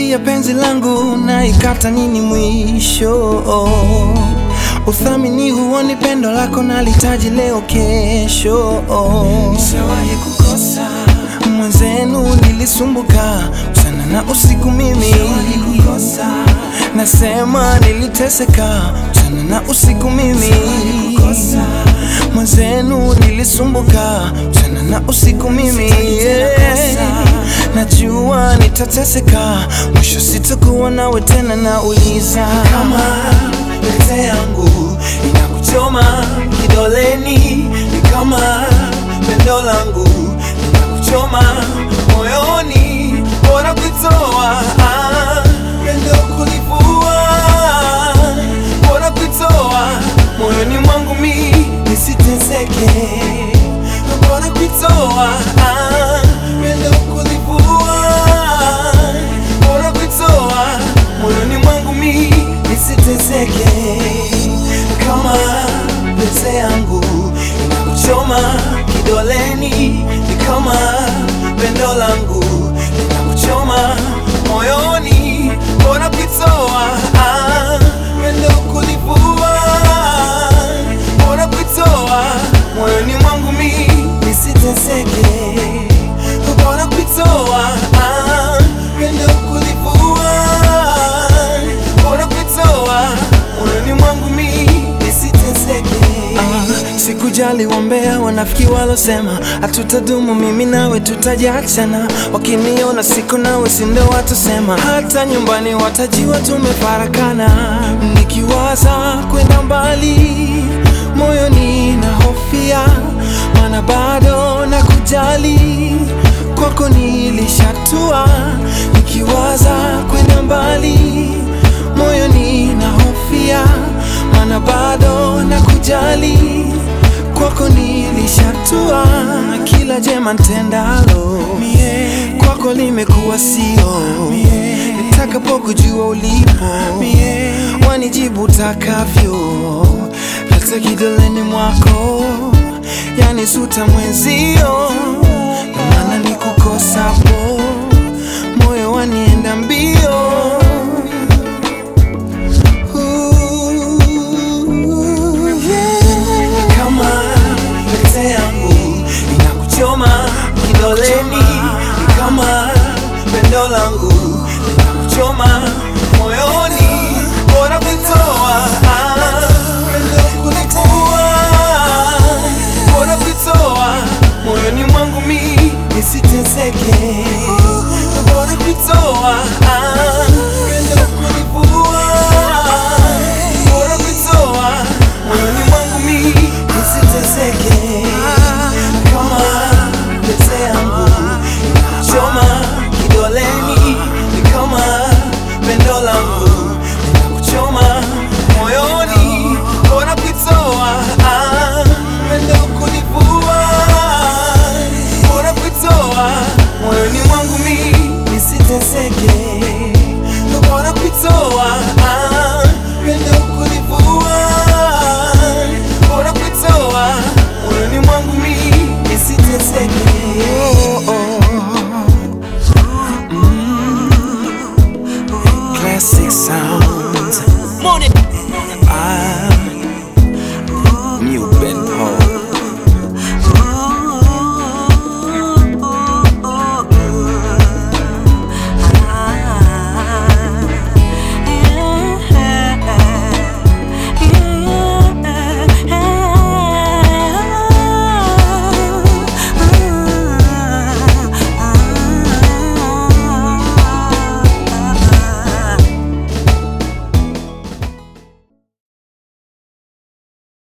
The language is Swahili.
Safari ya penzi langu na ikata nini mwisho? Uthamini huoni pendo lako nalitaji leo kesho. Nishawahi kukosa mwenzenu, nilisumbuka mchana na usiku mimi nasema niliteseka mchana na usiku mimi mwenzenu nilisumbuka mchana na usiku mimi yeah. Najua nitateseka mwisho sitakuwa nawe tena, nauliza kama pete yangu inakuchoma kidoleni, ni kama pendo langu inakuchoma moyoni, bora kuitoa ah, pendo kulivua, bora kuitoa moyoni mwangu mi nisiteseke, bora kuitoa ah, pendo kulivua, bora kuitoa moyoni mwangu mi nisiteseke, kama pete yangu inakuchoma kidoleni, ni kama pendo langu linakuchoma moyoni, bora kuitoa ah, pendo kulivua, bora kuitoa moyoni mwangu mi nisiteseke, bora kuitoa ah, pendo kulivua, bora kuitoa moyoni mwangu mi nisiteseke. Ah, sikujali wambea wanafiki walosema hatutadumu mimi nawe tutajiachana, wakiniona siko nawe sindo watusema, hata nyumbani watajiwa tumefarakana. Nikiwaza kwenda mbali moyoni na hofia, mana bado na kujali kwako nilishatua. Nikiwaza kwenda mbali moyoni na hofia, mana bado na kujali kwako nilishatua, na kila jema ntendalo kwako limekuwa sio. Nitakapokujua ulipo wanijibu takavyo, hata kidoleni mwako yani suta mwenzio, na maana nikukosapo moyo wanienda mbio